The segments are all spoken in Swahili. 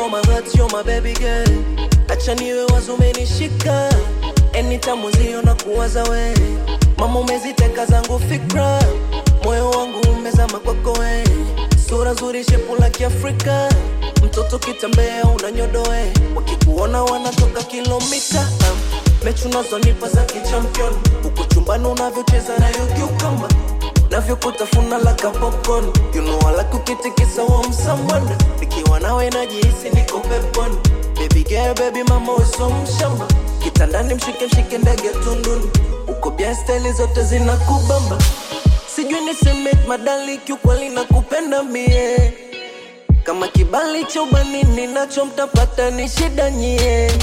control my heart, you're my baby girl. Acha niwe wazo umenishika, anytime uzio na kuwaza we. Mama umeziteka zangu fikra, moyo wangu umezama kwako we. Sura nzuri, shepu la Kiafrika, mtoto kitembea unanyodoe, wakikuona wanatoka kilomita. Mechi unazonipa za kichampion, huku chumbani unavyocheza nayo kiukamba navyokutafuna laka popcorn you know I like ukitikisa wa msambwana nikiwa nawe najihisi niko peponi baby girl baby mama uso mshamba kitandani mshike mshike ndege tunduni uko bia steli zote zinakubamba sijui niseme madali kiukweli nakupenda mie kama kibali cha ubanini nacho mtapata ni shida nyie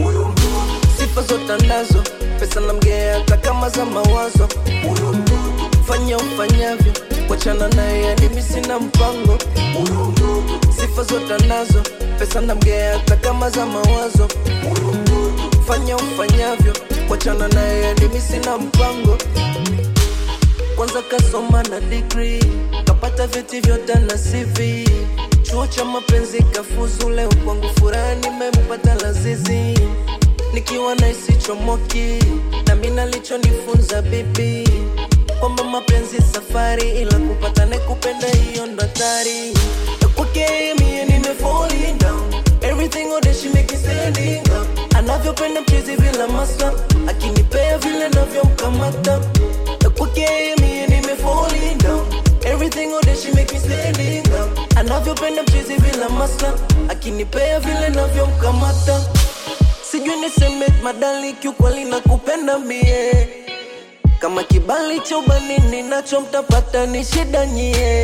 sifa zote nazo pesa na mgea hata kama za mawazo fanya ufanyavyo wachana naye yani mi sina mpango sifa zote nazo pesa na mgea hata kama za mawazo fanya ufanyavyo wachana naye yani mi sina mpango kwanza kasoma na degree kapata vyeti vyote na CV chuo cha mapenzi kafuzu leo kwangu furaha nimempata lazizi nikiwa naisi chomoki na mi nalichonifunza bibi kwamba mapenzi safari ila kupata nekupenda hiyo ndo hatari kwake mie nime falling down everything all day she make me standing up anavyopenda mchizi vila masa akinipea vile navyomkamata kwake mie nime falling down everything all day she make me standing up anavyopenda mchizi vila masa akinipea vile navyomkamata sijui niseme madali kiukweli nakupenda mie kama kibali cha ubanini nacho mtapata ni shida nyie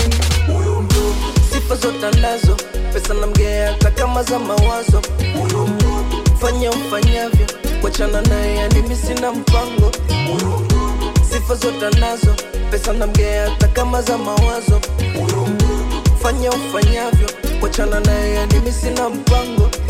sifa zote nazo pesa na mgea hata kama za mawazo fanya ufanyavyo wachana naye yani mi sina mpango sifa zote nazo pesa na mgea hata kama za mawazo fanya ufanyavyo wachana naye yani mi sina mpango